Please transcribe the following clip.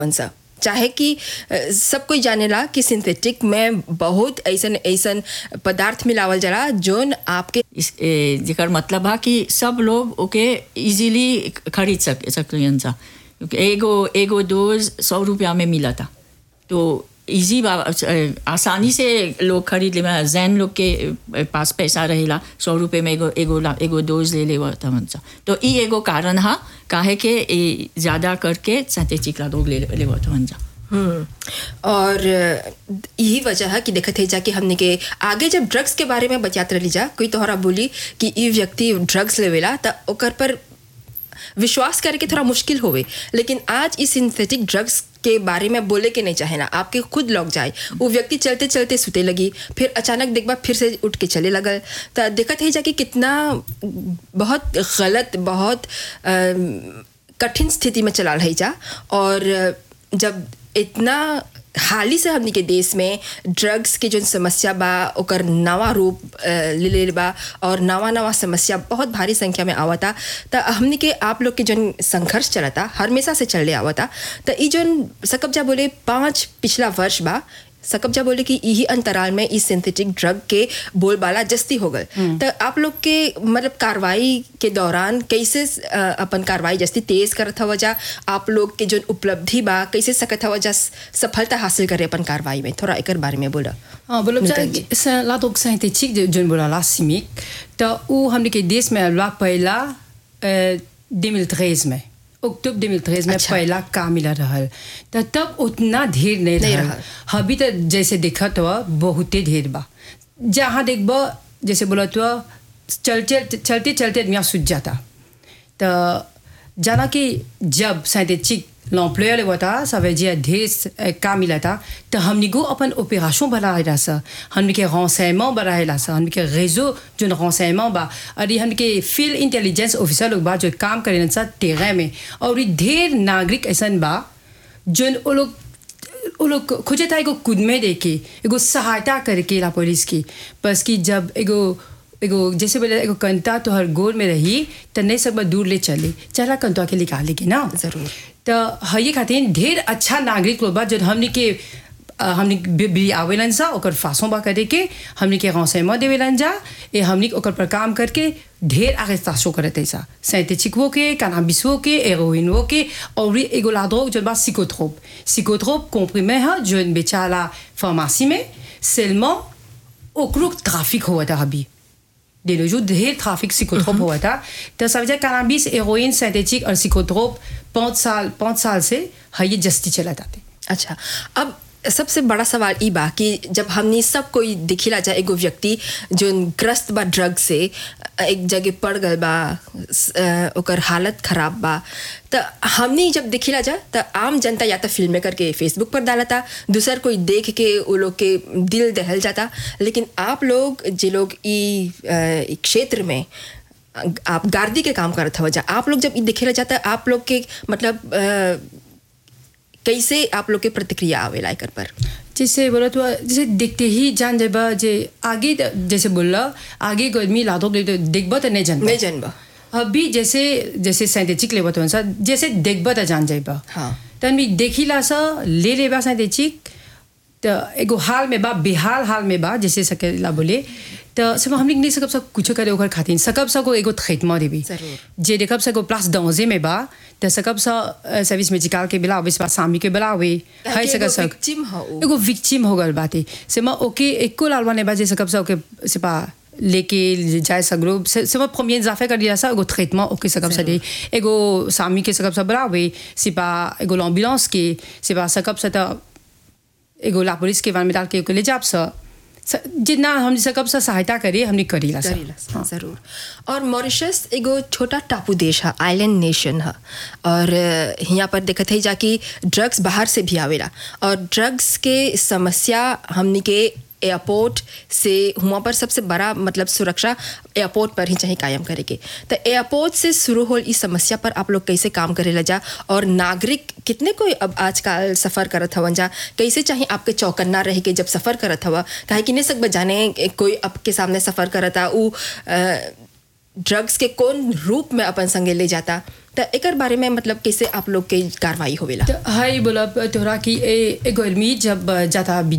कौन सा चाहे कि अ, सब कोई जानेला कि सिंथेटिक में बहुत ऐसन ऐसन पदार्थ मिलावल जाला जोन आपके इस ए, जेकर मतलब है कि सब लोग ओके इजीली खरीद सक सकलियन सा क्योंकि एगो एगो डोज सौ रुपया में मिला था तो इजी बा अ, आसानी से लोग खरीद ले जैन लोग के अ, पास पैसा रहेला सौ रुपये में एगो एगो ला- एगो डोज ले ले तमन सा तो ई एगो कारण हा काहे के ए ज़्यादा करके सिंथेटिक ला लोग ले ले तमन सा हम्म, और अ, यही वजह है कि देखते है जाके हमने के आगे जब ड्रग्स के बारे में बतियात रही जा कोई तोहरा बोली कि ई व्यक्ति ड्रग्स लेवेला त ओकर पर विश्वास करे के थोड़ा मुश्किल होवे लेकिन आज इस सिंथेटिक ड्रग्स के बारे में बोले के नहीं चाहे ना आपके खुद लग जाए वो व्यक्ति चलते चलते सुते लगी फिर अचानक देखबा फिर से उठ के चले लगल तो देखत है जाके कितना बहुत गलत बहुत अम, कठिन स्थिति में चला रही जा और जब इतना हाल ही से हमनी के देश में ड्रग्स के जो समस्या बा ओकर नवा रूप अ, ले ले बा और नवा नवा समस्या बहुत भारी संख्या में आवता त हमनी के आप लोग के जो संघर्ष चलता हमेशा से चले आवता त ई जो सकब्जा बोले पाँच पिछला वर्ष बा सकब्जा बोले कि यही अंतराल में इस सिंथेटिक ड्रग के बोलबाला जस्ती हो गल तो आप लोग के मतलब कार्रवाई के दौरान कैसे अ, अपन कार्रवाई जस्ती तेज करत हवा जा आप लोग के जो उपलब्धि बा कैसे सकत हवा जा सफलता हासिल करे अपन कार्रवाई में थोड़ा एकर बारे में बोला हाँ बोलब नूतन जी। जा ला donc synthétique जो जोन बोला ला chimique तो उ हमने के देश में ला पहला अ, 2013 में अक्टूबर 2013 में अच्छा। पहला का मिला रहल तो तब उतना ढेर नहीं नहीं रहल रहल। अभी तो जैसे देखत हुआ बहुते ढेर बा जहाँ देखबो जैसे बोला तो चलते चलते चलते आदमी सूझ जाता तो जाना कि जब synthétique l'employeur le voit ça veut dire ढेर का मिला था तो हमने को अपन ऑपरेशन बढ़ाएला सा हमने के renseignement बढ़ाएला सा हमने के réseau जो renseignement बा और ये हमने के फील्ड इंटेलिजेंस ऑफिसर लोग बा जो काम करेन सा टेरें में और ये ढेर नागरिक ऐसन बा जो वो लोग वो लोग खोजे था एगो खुद में देके एगो सहायता करके ला पुलिस की बस कि जब एगो एगो जैसे बोले एगो कंता तो हर गोल में रही तो नहीं सब दूर ले चले चला कंता के निकालेगी ना जरूर। तो हये खातिर ढेर अच्छा नागरिक लोग बा जो हमने के अ, हमने बि बि आवेलन सा ओकर फांसों बा करे के हमने के renseignement देवेलन जा ए हमने ओकर पर काम करके ढेर arrestation करते सा synthétique वो के cannabis वो के héroïne वो के और भी एगो ला drogue जो बा psychotrope psychotrope comprimé है जो बेचाला pharmacie में seulement ओकरो ट्रैफिक हुआ था अभी de nos jours ढेर ट्रैफिक psychotrope हुआ था तो ça veut dire cannabis héroïne synthétique और psychotrope पाँच साल पाँच साल से है ये जस्ती चला जाते अच्छा अब सबसे बड़ा सवाल ई बा कि जब हमने सब कोई दिखिला जा एगो व्यक्ति जो ग्रस्त बा ड्रग से एक जगह पड़ गल बा स- अ, ओकर हालत खराब बा तो हमने जब दिखिला जा तो आम जनता या तो फिल्म करके फेसबुक पर डालता दूसर कोई देख के वो लोग के दिल दहल जाता लेकिन आप लोग जे लोग ई अ, ई क्षेत्र में आप गार्दी के काम करत हवा जा आप लोग जब ई दिखेला जाता आप लोग के मतलब अ, कैसे आप लोग के प्रतिक्रिया आवेला एकर पर जैसे बोला तो जैसे देखते ही जान जेबा जे आगे त- जैसे बोला आगे को आदमी लादो देखबा तो नहीं जानबा नहीं जानबा अभी जैसे जैसे सिंथेटिक लेबा तो सा जैसे देखबा तो जान जाइबा हाँ। तो आदमी देखिला सा ले लेबा सिंथेटिक तो एगो हाल में बा बेहाल हाल में बा जैसे सकेला बोले तो सब हमने नहीं सकब सब कुछ करे ओकर खातिर सकब सको एगो ट्रीटमेंट देबी जरूर। जे देखब सको प्लस दांजे में बा तो सकब सा सर्विस मेडिकल के बिला अविस बा सामी के बिला वे है ताकि सकब एगो सक victim ह उ। एगो विक्टिम हो गल बाते से मैं ओके एको लालवा ने बाजे सकब सा ओके से पा लेके जाए सगरो से से मैं प्रीमियर जाफे कर दिया सा एगो ट्रीटमेंट ओके सकब सा दे एगो सामी के सकब सा बड़ा वे से पा एगो एम्बुलेंस के से पा सकब सा ता एगो ला पुलिस के वान में डाल के ओके ले जाब सा स- जितना हम सकब सा सहायता करे हमने करीला सा करीला जरूर और मॉरिशस एगो छोटा टापू देश है आइलैंड नेशन है और अ, यहाँ पर देखत है जाकि ड्रग्स बाहर से भी आवेला और ड्रग्स के समस्या हमनी के एयरपोर्ट से हुआ पर सबसे बड़ा मतलब सुरक्षा एयरपोर्ट पर ही चाहिए कायम करे के तो एयरपोर्ट से शुरू हो इस समस्या पर आप लोग कैसे काम करे ला जा और नागरिक कितने कोई अब आजकल सफ़र करत हवन जा कैसे चाहिए आपके चौकन्ना रह के जब सफ़र करत हवा काहे कि नहीं सकब जाने कोई आपके सामने सफ़र करता उ अ, ड्रग्स के कौन रूप में अपन संगे ले जाता तो एकर बारे में मतलब कैसे आप लोग के कार्रवाई होवेला तो हाई बोला तोहरा कि ए एगो आदमी जब जाता